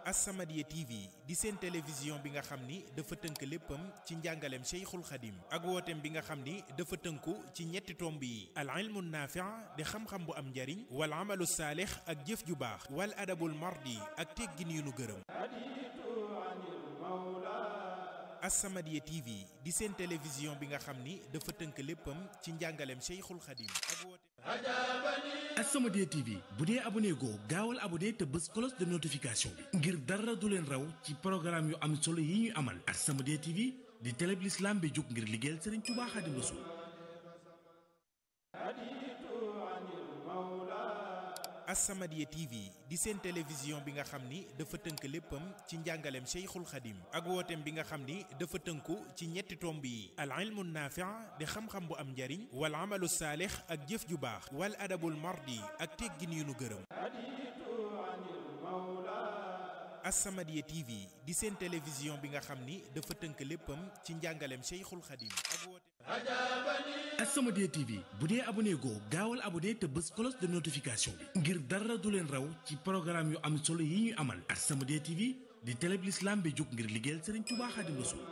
As-Samadiyya TV di seen télévision bi nga xam ni dafa tënk léppam ci njàngaleem Cheikhul Khadim ak wooteem bi nga xam ni dafa tënku ci ñetti tomb yi al ilmu naafi' di xam-xam bu am njariñ wal amalu saalix ak jëf ju baax wal adabul mardi ak teggin yu nu gërëm As-Samadiyya TV di seen télévision bi nga xam ni dafa tënk léppam ci njàngaleem Cheikhul Khadim ak wooteem As-Samadiyya TV bu dee abonné goo gaawal abonné te bës cloche de notification bi ngir dara du leen raw ci programme yu am solo yi ñuy amal As-Samadiyya TV di télé bi l'islam bi jóg ngir liggéeyal Serigne Touba Khadim Rassoul As-Samadiyya TV di seen télévision bi nga xam ni dafa tënk léppam ci njàngaleem Cheikhul Khadim ak wooteem bi nga xam ni dafa tënku ci ñetti tomb yi al ilmu naafi' di xam-xam bu am njariñ wal amalu saalix ak jëf ju baax wal adabul mardi ak teggin yu nu gërëm As-Samadiyya TV di seen télévision bi nga xam ni dafa tënk léppam ci njàngaleem Cheikhul Khadim ak wooteem As-Samadiyya TV bu dee abonné goo gaawal abonné te bës cloche de notification bi ngir dara du leen raw ci programme yu am solo yi ñuy amal As-Samadiyya TV di télé bi l'islam bi jóg ngir liggéeyal Serigne Touba Khadim Rassoul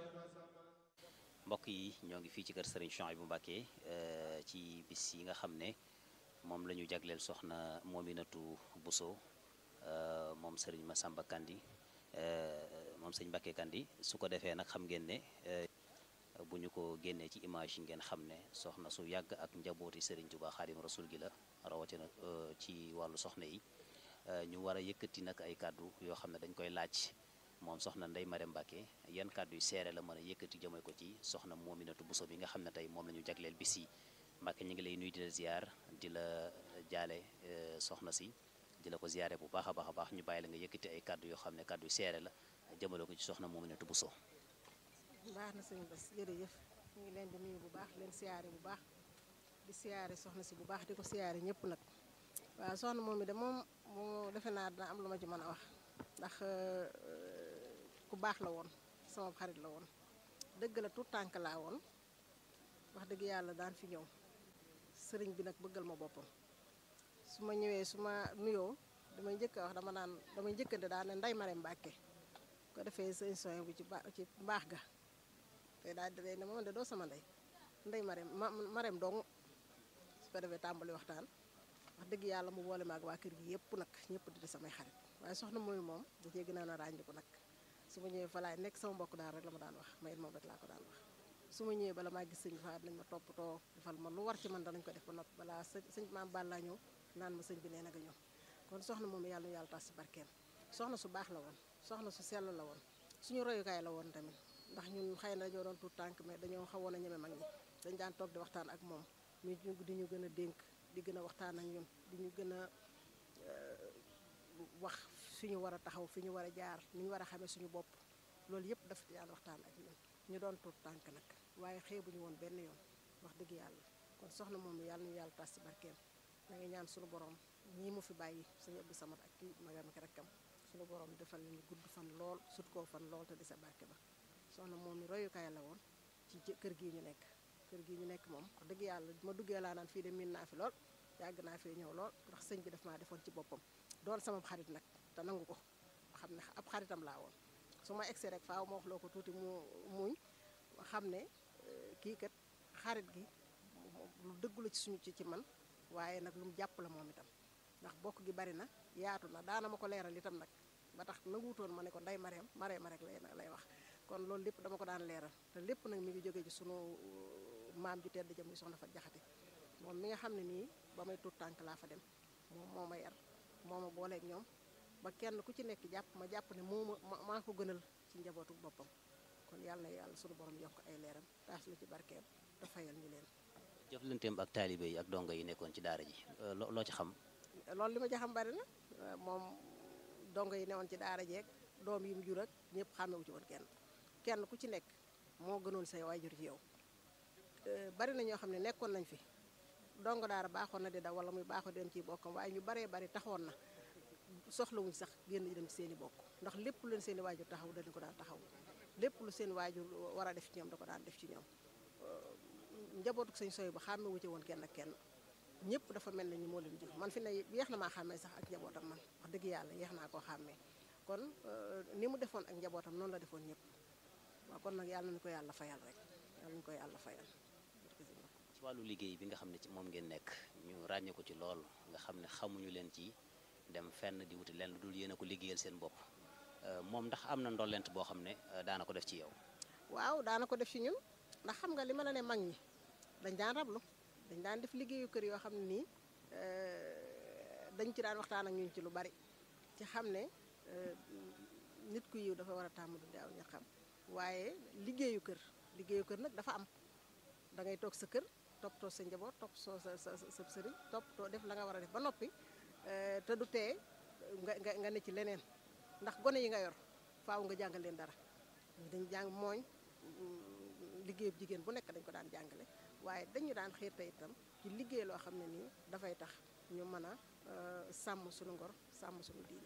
mbokk yi ñoo ngi fii ci kër Serigne Chouaïbou Mbacké ci bis yi nga xam ne moom la ñu jagleel soxna Mominatou Bousso moom Serigne Massamba Kandi moom sëñ Mbacké Kandi su ko defee nag xam ngeen ne bu ñu ko génnee ci image yi ngeen xam ne soxna su yàgg ak njabooti Serigne Touba Khadim Rasoul gi la rawatina ci wàllu soxna yi ñu war a yëkkati nag ay kàddu yoo xam ne dañ koy laaj moom soxna Ndeye Marème Mbacké yan kàddu yu seere la mën a yëkkati jëmee ko ci soxna Mominatou Bousso bi nga xam ne tey moom la ñu jagleel bis yi Mbacké ñu ngi lay nuyu di la ziar di la jaale soxna si di la ko ziare bu baax a baax a baax ñu bàyyi la nga yëkkati ay kàddu yoo xam ne kàddu yu seere la jëmale ko ci soxna Mominatou Bousso baax na sëñ Bass jërëjëf ñu ngi leen di nuyu bu baax leen siyaare bu baax di siyaare soxna si bu baax di ko siyaare ñëpp nag waaw soxna moom mi de moom moo defe naa dina am lu ma ci mën a wax ndax ku baax la woon sama xarit la woon dëgg la tout tànk laa woon wax dëgg yàlla daan fi ñëw sëriñ bi nag bëggal ma boppam su ma ñëwee su ma nuyoo damay njëkk a wax dama naan damay njëkkante daan ne Ndeye Marème Mbacké ko defee sëñ soin bu ci ba ci mbaax ga te daal di ne moom de doo sama ndey Ndeye Marème ma Marème dong su ko defee tàmbali waxtaan wax dëgg yàlla mu boole ma ak waa kër gi yëpp nag ñëpp di samay xarit waaye soxna mooy moom da cee gën a ràññiku nag su ma ñëwee fa laay nekk sama mbokk daal rek la ma daan wax mayit moom rek laa ko daan wax su ma ñëwee bala maa gis sëñ bi fa nañ ma toppatoo defal ma lu war ci man danañ ko def ba noppi balaa sëñ sëñ maam Balla ñëw naan ma sëñ bi nee na nga ñëw kon soxna moom yàlla nu yàlla tas si barkeem soxna su baax la woon soxna su sell la woon suñu royukaay la woon tamit ndax ñun xëy na dañoo doon tuut tànk mais dañoo xawoon a ñeme mag ñi dañ daan toog di waxtaan ak moom ñu di ñu gën a dénk di gën a waxtaan ak ñun di ñu gën a wax fi ñu war a taxaw fi ñu war a jaar ni ñu war a xamee suñu bopp loolu yëpp daf daan waxtaan ak ñun ñu doon tuut tànk nag waaye xeebuñu woon benn yoon wax dëgg yàlla kon soxna moom yàlla ñu yàlla tas si barkeem da ngay ñaan suñu borom ñii mu fi bàyyi sëñ Abdou Samad ak kii magam ak rakkam suñu borom defal ñu gudd fan lool sut koo fan lool te di sa barke ba soxna moom mi royukaay la woon ci kër gii ñu nekk kër gii ñu nekk moom wax dëgg yàlla ma duggee laa naan fii de miin naa fi lool yàgg naa fee ñëw lool ndax sëñ bi daf maa defoon ci boppam doon sama xarit nag te nangu ko xam ne ab xaritam laa woon su ma egsee rek faaw ma wax loo ko tuuti mu muñ xam ne kii kat xarit gi lu dëggu la ci suñu ci ci man waaye nag lu mu jàpp la moom itam ndax bokk gi bari na yaatu na daana ma ko leeral itam nag ba tax nanguutoon ma ne ko nday mareem mareema rek lay lay wax kon loolu lépp dama ko daan leeral te lépp nag mi ngi jógee ci sunu maam ju tedd jëm muy soxna fa jaxate moom mi nga xam ne nii ba may tuut tànk laa fa dem moom moo ma yar moo ma booleeg ñoom ba kenn ku ci nekk jàpp ma jàpp ne moo ma maa ko gënal ci njabootu boppam kon yàlla na yàlla sunu borom yokk ay leeram taas la ci barkeem te fayal ñu leen jëflanteem ak taalibe yi ak dongo yi nekkoon ci daara ji loo ci xam loolu li ma ci xam bari na moom dongo yi newoon ci daara jeeg doom yi mu jur ak ñëpp xàmmewu ci woon kenn kenn ku ci nekk moo gënoon say waajur ci yow bari na ñoo xam ne nekkoon nañ fi dongo daara baaxoon na di daw wala muy baaxoo dem ci bokkam waaye ñu baree bari taxoon na soxlawuñ sax génn ñu dem ci seen i bokk ndax lépp lu leen seen i waajur taxaw dañu ko daan taxaw lépp lu seen waajur war a def ci ñoom da ko daan def ci ñoom njabootu sëñ soy ba xàmme wu ci woon kenn ak kenn ñëpp dafa mel ne ni moo leen jur man fi ne yeex na maa xàmmee sax ak njabootam man wax dëgg yàlla yeex naa koo xàmmee kon ni mu defoon ak njabootam noonu la defoon ñëpp waaw kon nag yàlla nañu ko yàlla fayal rek yàlla nañu ko yàlla fayal ci wàllu liggéey bi nga xam ne ci moom ngeen nekk ñu ràññee ko ci lool nga xam ne xamuñu leen ci dem fenn di wuti leen lu dul yéen a ko liggéeyal seen bopp moom ndax am na ndollent boo xam ne daana ko def ci yow waaw daana ko def ci ñun ndax xam nga li ma la ne mag ñi dañ daan rablu dañ daan def liggéeyu kër yoo xam ne nii dañ ci daan waxtaan ak ñun ci lu bari ci xam ne nit ku yiw dafa war a tàmm du daaw ña xam waaye liggéeyu kër liggéeyu kër nag dafa am da ngay toog sa kër toppatoo sa njaboot topp soo sa sa sa sëriñ toppatoo def la nga war a def ba noppi te du tee nga nga nga ne ci leneen ndax gone yi nga yor faaw nga jàngal leen dara dañ jàng mooñ liggéeyu jigéen bu nekk dañ ko daan jàngale waaye dañu daan xiir te itam ci liggéey loo xam ne nii dafay tax ñu mën a sàmm suñu ngor sàmm suñu diine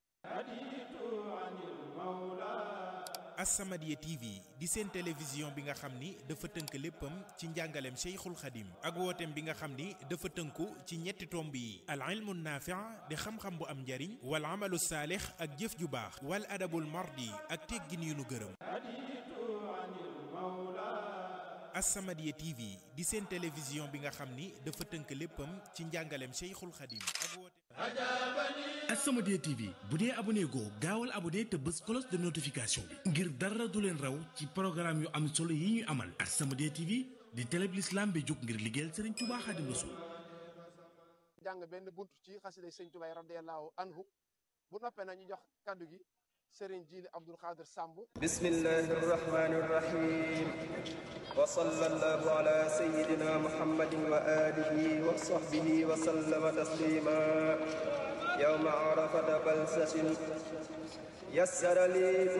As-Samadiyya TV di seen télévision bi nga xam ni dafa tënk léppam ci njàngaleem Cheikhul Khadim ak wooteem bi nga xam ni dafa tënku ci ñetti tomb yi al ilmu naafi' di xam-xam bu am njariñ wal amalu saalix ak jëf ju baax wal adabul mardi ak teggin yu nu gërëm As-Samadiyya TV di seen télévision bi nga xam ni dafa tënk léppam ci njàngaleem Cheikhul Khadim ak wooteem As-Samadiyya TV bu dee abonné goo gaawal abonné te bës cloche de notification bi ngir dara du leen raw ci programme yu am solo yi ñuy amal As-Samadiyya TV di télé bi l'islam bi jóg ngir liggéeyal Serigne Touba Khadim Rassoul jàng benn buntu ci xasida Serigne Touba radiyallahu anhu bu noppee na ñu jox kaddu gi Serigne Jili Abdul Xaadir Samb bismillahi rahmani rahim wa sallallahu ala sayyidina muhammadin wa alihi wa sahbihi wa sallama taslima yawma arafata balsasin yassara li